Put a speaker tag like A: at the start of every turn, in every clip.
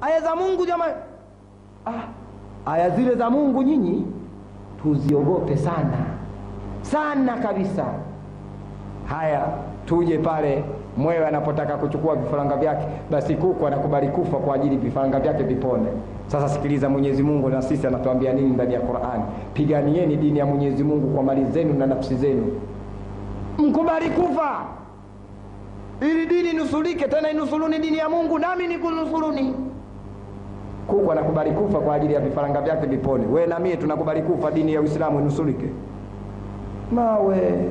A: aya za mungu jamani ah, aya zile za mungu nyinyi tuziogope sana sana kabisa haya tuje pale mwewe anapotaka kuchukua vifaranga vyake basi kuku anakubali kufa kwa ajili vifaranga vyake vipone sasa sikiliza mwenyezi mungu na sisi anatuambia nini ndani ya qurani piganieni dini ya mwenyezi mungu kwa mali zenu na nafsi zenu mkubali kufa ili dini nusulike tena inusuluni dini ya mungu nami nikunusuluni kuku anakubali kufa kwa ajili ya vifaranga vyake vipone we na mie tunakubali kufa dini ya uislamu inusulike mawe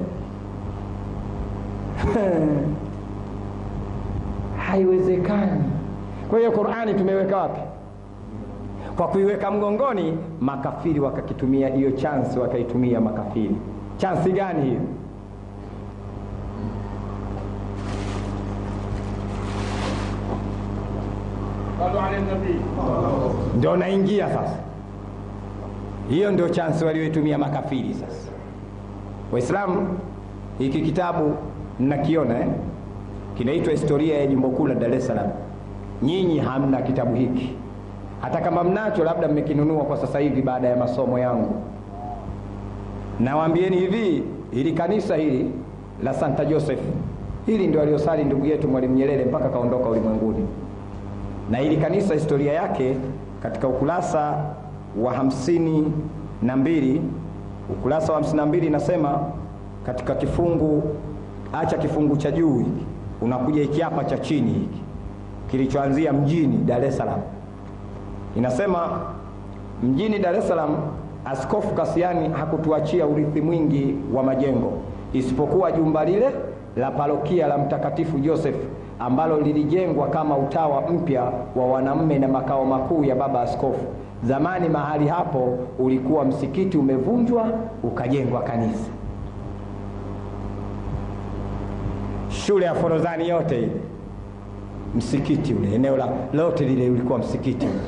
A: haiwezekani kwa hiyo qurani tumeweka wapi kwa kuiweka mgongoni makafiri wakakitumia hiyo chansi wakaitumia makafiri chansi gani hiyo ndio naingia sasa hiyo ndio chansi walioitumia makafiri sasa waislamu hiki kitabu mnakiona eh? kinaitwa historia ya jimbo kuu la dar es salaam nyinyi hamna kitabu hiki hata kama mnacho labda mmekinunua kwa sasa hivi baada ya masomo yangu nawaambieni hivi hili kanisa hili la santa joseph hili ndio aliosali ndugu yetu mwalimu nyerere mpaka kaondoka ulimwenguni na hili kanisa historia yake katika ukurasa wa hamsini na mbili ukurasa wa hamsini na mbili inasema katika kifungu acha kifungu cha juu hiki unakuja hiki hapa cha chini hiki kilichoanzia mjini dar es salaam inasema mjini dar es salaam askofu kasiani hakutuachia urithi mwingi wa majengo isipokuwa jumba lile la parokia la mtakatifu joseph ambalo lilijengwa kama utawa mpya wa wanamme na makao makuu ya baba askofu zamani mahali hapo ulikuwa msikiti umevunjwa ukajengwa kanisa shule ya forodhani yote ile msikiti ule eneo la lote lile ulikuwa msikiti ule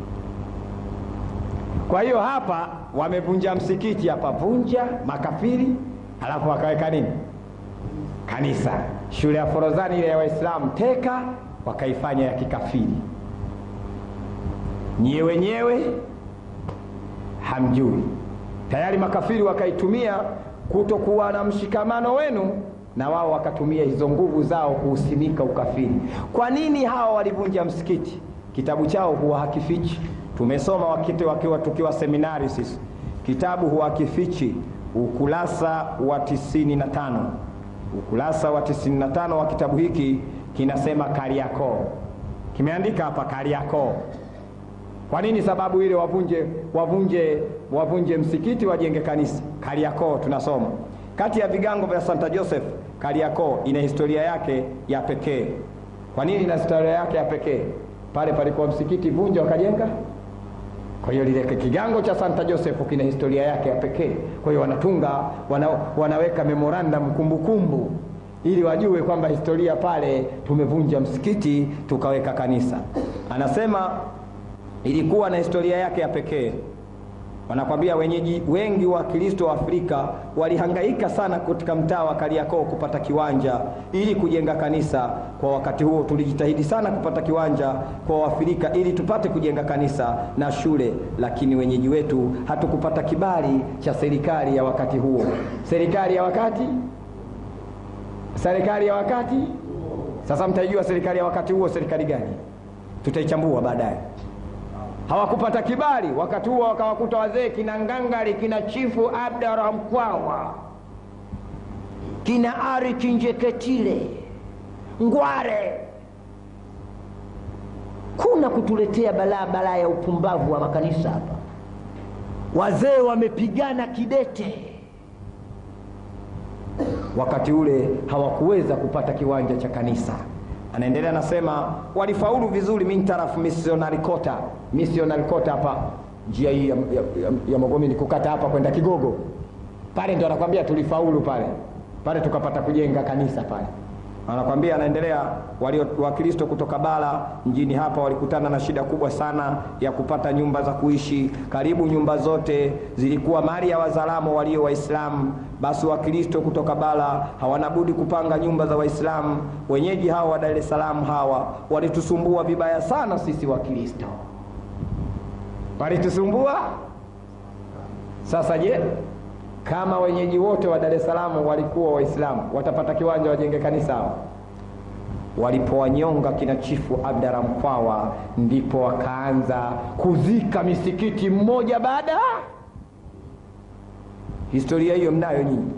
A: kwa hiyo hapa wamevunja msikiti hapa vunja makafiri halafu wakaweka nini kanisa shule ya forodhani ile ya waislamu teka wakaifanya ya kikafiri nyie wenyewe hamjui tayari makafiri wakaitumia kutokuwa na mshikamano wenu na wao wakatumia hizo nguvu zao kuusimika ukafiri kwa nini hawa walivunja msikiti kitabu chao huwa hakifichi tumesoma wakati wakiwa tukiwa seminari sisi kitabu huwa hakifichi ukurasa wa tisini na tano ukurasa wa tisini na tano wa kitabu hiki kinasema kariakoo kimeandika hapa kariakoo kwa nini sababu ile wavunje wavunje wavunje msikiti wajenge kanisa kariakoo tunasoma kati ya vigango vya santa joseph kariakoo ina historia yake ya pekee kwa nini ina historia yake ya pekee pale palikuwa msikiti vunja wakajenga kwa hiyo lile kigango cha santa joseph kina historia yake ya pekee kwa hiyo wanatunga wana, wanaweka memorandum kumbukumbu ili wajue kwamba historia pale tumevunja msikiti tukaweka kanisa anasema ilikuwa na historia yake ya pekee wanakwambia wenyeji wengi wa kristo wa afrika walihangaika sana katika mtaa wa kariakoo kupata kiwanja ili kujenga kanisa kwa wakati huo tulijitahidi sana kupata kiwanja kwa waafrika ili tupate kujenga kanisa na shule lakini wenyeji wetu hatukupata kibali cha serikali ya wakati huo serikali ya wakati serikali ya wakati sasa mtaijua serikali ya wakati huo serikali gani tutaichambua baadaye hawakupata kibali wakati huo wakawakuta wazee kina ngangari kina chifu abdara mkwawa kina ari kinjeketile ngware kuna kutuletea balaa balaa ya upumbavu wa makanisa hapa wazee wamepigana kidete wakati ule hawakuweza kupata kiwanja cha kanisa anaendelea anasema walifaulu vizuri mintarafu missionary kota missionary kota hapa njia hii ya, ya, ya, ya mogomini kukata hapa kwenda kigogo pale ndo anakwambia tulifaulu pale pale tukapata kujenga kanisa pale anakwambia anaendelea walio wakristo kutoka bara mjini hapa walikutana na shida kubwa sana ya kupata nyumba za kuishi karibu nyumba zote zilikuwa mali ya wazalamo walio waislamu basi wakristo kutoka bara hawana budi kupanga nyumba za waislamu wenyeji hawa wa dar es salaam hawa walitusumbua vibaya sana sisi wakristo walitusumbua sasa je kama wenyeji wote wa Dar es Salaam walikuwa Waislamu, watapata kiwanja wajenge kanisa hao? Walipowanyonga kina chifu Abdara Mkwawa, ndipo wakaanza kuzika misikiti mmoja baada. Historia hiyo mnayo nyinyi.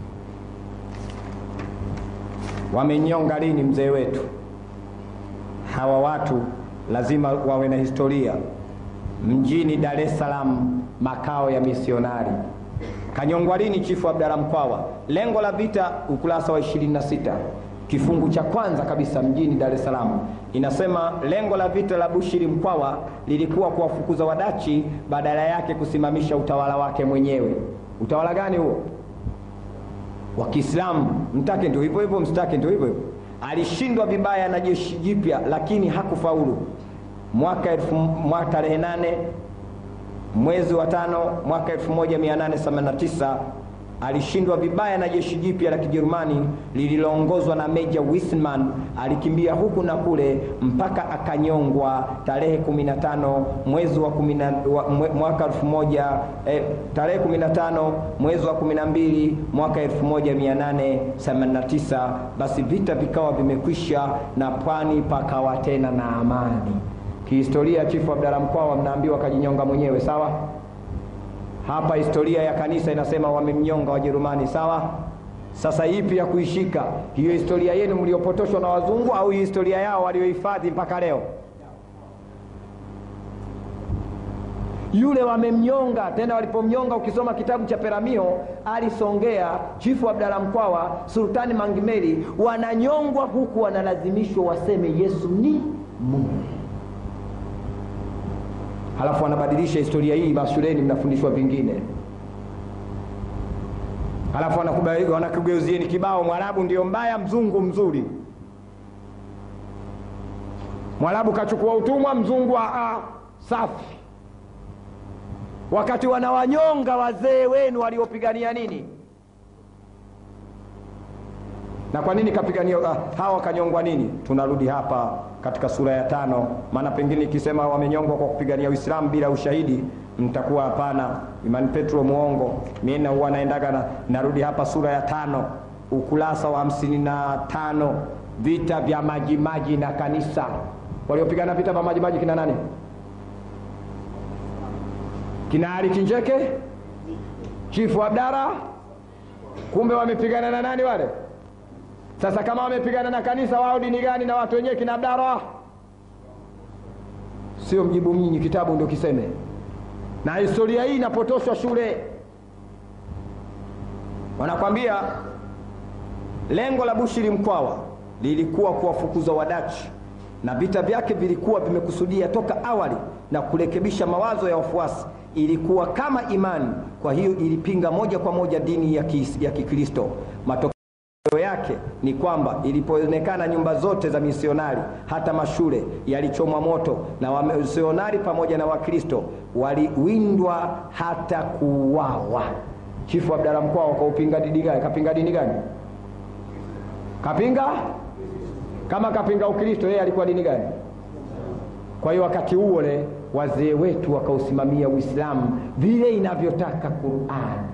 A: Wamenyonga lini mzee wetu? Hawa watu lazima wawe na historia. Mjini Dar es Salaam, makao ya misionari Kanyongwa lini chifu Abdalla Mkwawa? Lengo la vita, ukurasa wa 26 kifungu cha kwanza kabisa, mjini Dar es Salaam inasema lengo la vita la Bushiri Mkwawa lilikuwa kuwafukuza Wadachi, badala yake kusimamisha utawala wake mwenyewe. Utawala gani huo? Wa Kiislamu. Mtake ndio hivyo hivyo, msitake ndio hivyo hivyo. Alishindwa vibaya na jeshi jipya, lakini hakufaulu. Mwaka elfu mwaka tarehe nane mwezi wa tano mwaka 1889 alishindwa vibaya na jeshi jipya la Kijerumani lililoongozwa na Meja Wisman. Alikimbia huku na kule mpaka akanyongwa tarehe 15 mwezi wa, kumina, wa mwe, mwaka 1000 eh, tarehe 15 mwezi wa 12 mwaka 1889. Basi vita vikawa vimekwisha na pwani pakawa tena na amani. Kihistoria, chifu Abdalla Mkwawa mnaambiwa kajinyonga mwenyewe, sawa. Hapa historia ya kanisa inasema wamemnyonga Wajerumani, sawa. Sasa ipi ya kuishika? Hiyo historia yenu mliopotoshwa na wazungu au historia yao waliohifadhi mpaka leo? Yule wamemnyonga tena. Walipomnyonga, ukisoma kitabu cha Peramio, alisongea chifu Abdalla Mkwawa, Sultani Mangimeli, wananyongwa huku wanalazimishwa waseme Yesu ni Mungu halafu wanabadilisha historia hii mashuleni, mnafundishwa vingine, halafu wanakugeuzieni kibao, Mwarabu ndio mbaya, mzungu mzuri. Mwarabu kachukua utumwa, mzungu a safi, wakati wanawanyonga wazee wenu waliopigania nini na kwa nini kapigania uh, hawa wakanyongwa nini? Tunarudi hapa katika sura ya tano, maana pengine ikisema wamenyongwa kwa kupigania Uislamu bila ushahidi mtakuwa hapana, Imani Petro muongo. Mimi na huwa naendaga na, narudi hapa sura ya tano ukurasa wa hamsini na tano vita vya Majimaji na kanisa. Waliopigana vita vya Majimaji kina nani? Kina Ali Kinjeke, Chifu Abdara. Kumbe wamepigana na nani wale? Sasa kama wamepigana na kanisa, wao dini gani? Na watu wenyewe kina Abdara, sio mjibu mnyinyi, kitabu ndio kiseme. Na historia hii inapotoshwa shule, wanakwambia lengo la Bushiri Mkwawa lilikuwa kuwafukuza Wadachi, na vita vyake vilikuwa vimekusudia toka awali na kurekebisha mawazo ya wafuasi. Ilikuwa kama imani, kwa hiyo ilipinga moja kwa moja dini ya Kikristo. Matokeo yake ni kwamba ilipoonekana nyumba zote za misionari hata mashule yalichomwa moto na wamisionari pamoja na Wakristo waliwindwa hata kuuawa. Chifu Abdalla Mkwawa kaupinga dini gani? Kapinga dini gani? Kapinga kama kapinga Ukristo, yeye alikuwa dini gani? Kwa hiyo wakati ule wazee wetu wakausimamia Uislamu vile inavyotaka Qur'ani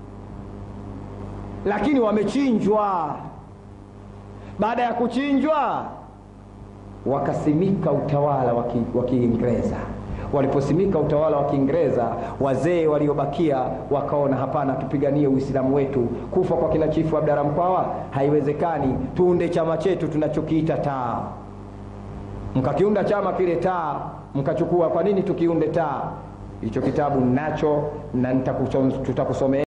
A: lakini wamechinjwa. Baada ya kuchinjwa, wakasimika utawala wa Kiingereza. Waliposimika utawala wa Kiingereza, wazee waliobakia wakaona, hapana, tupiganie Uislamu wetu. Kufa kwa kina Chifu Abdalla Mkwawa haiwezekani, tuunde chama chetu tunachokiita taa. Mkakiunda chama kile taa, mkachukua. Kwa nini tukiunde taa? Hicho kitabu nacho na tutakusomea